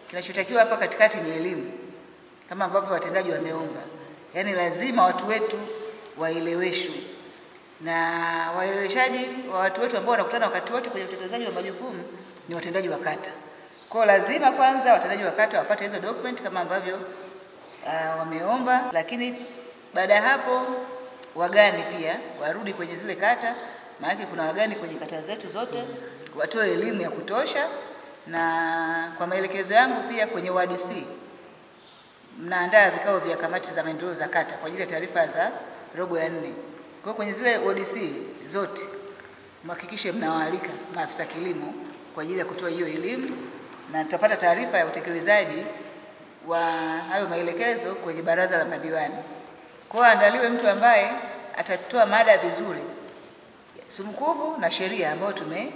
Kinachotakiwa hapa katikati ni elimu, kama ambavyo watendaji wameomba, yaani lazima watu wetu waeleweshwe, na waeleweshaji wa watu wetu ambao wanakutana wakati wote kwenye utekelezaji wa majukumu ni watendaji wa kata. Kwa hiyo lazima kwanza watendaji wa kata wapate hizo document kama ambavyo uh, wameomba, lakini baada ya hapo wagani pia warudi kwenye zile kata, maana kuna wagani kwenye kata zetu zote, watoe elimu ya kutosha, na kwa maelekezo yangu pia kwenye WDC mnaandaa vikao vya kamati za maendeleo za kata kwa ajili ya taarifa za robo ya nne. Kwa hiyo kwenye zile WDC zote mhakikishe mnawaalika maafisa kilimo kwa ajili ya kutoa hiyo elimu, na tutapata taarifa ya utekelezaji wa hayo maelekezo kwenye baraza la madiwani. Kwa hiyo andaliwe mtu ambaye atatoa mada vizuri, sumukuvu na sheria ambayo tume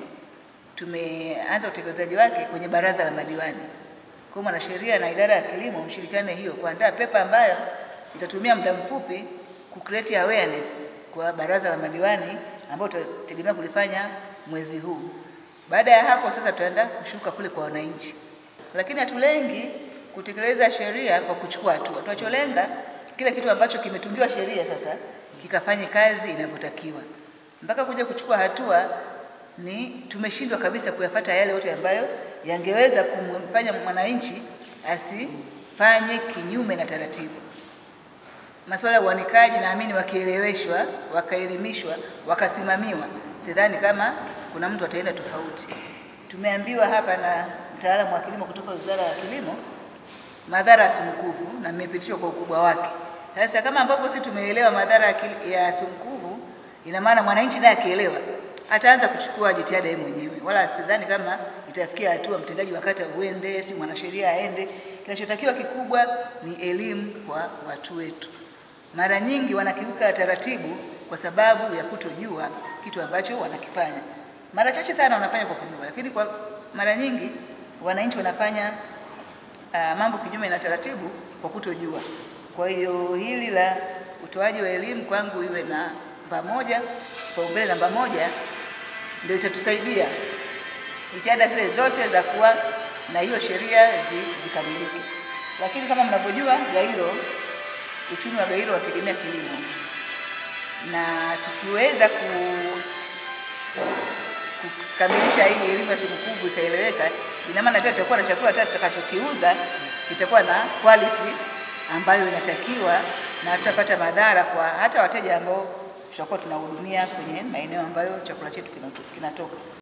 tumeanza utekelezaji wake kwenye baraza la madiwani. Kwa hiyo mwanasheria na idara ya kilimo mshirikiane hiyo kuandaa pepa ambayo itatumia muda mfupi ku create awareness kwa baraza la madiwani ambao tutategemea kulifanya mwezi huu. Baada ya hapo sasa tutaenda kushuka kule kwa wananchi, lakini hatulengi kutekeleza sheria kwa kuchukua hatua. Tunacholenga kile kitu ambacho kimetungiwa sheria sasa kikafanye kazi inavyotakiwa. Mpaka kuja kuchukua hatua ni tumeshindwa kabisa kuyafata yale yote ambayo yangeweza kumfanya mwananchi asifanye kinyume na taratibu. Masuala ya uanikaji, naamini wakieleweshwa, wakaelimishwa, wakasimamiwa, sidhani kama kuna mtu ataenda tofauti. Tumeambiwa hapa na mtaalamu wa kilimo kutoka Wizara ya Kilimo madhara ya sumukuvu na mmepitishwa kwa ukubwa wake. Sasa kama ambapo sisi tumeelewa madhara ya sumukuvu, ina maana mwananchi naye akielewa ataanza kuchukua jitihada yeye mwenyewe, wala sidhani kama itafikia hatua mtendaji wa kata uende, si mwanasheria aende. Kinachotakiwa kikubwa ni elimu kwa watu wetu. Mara nyingi wanakiuka taratibu kwa sababu ya kutojua kitu ambacho wanakifanya. Mara chache sana wanafanya kwa kujua, lakini kwa mara nyingi wananchi wanafanya uh, mambo kinyume na taratibu kwa kutojua. Kwa hiyo hili la utoaji wa elimu kwangu iwe na namba moja, kipaumbele namba moja, ndio itatusaidia jitihada zile zote za kuwa na hiyo sheria zikamilike. Lakini kama mnavyojua, Gairo, uchumi wa Gairo unategemea kilimo, na tukiweza ku kukamilisha hii elimu ya sumukuvu ikaeleweka, ina maana pia tutakuwa na chakula hata tutakachokiuza kitakuwa na quality ambayo inatakiwa, na tutapata madhara kwa hata wateja ambao tutakuwa tunahudumia kwenye maeneo ambayo chakula chetu kinatoka.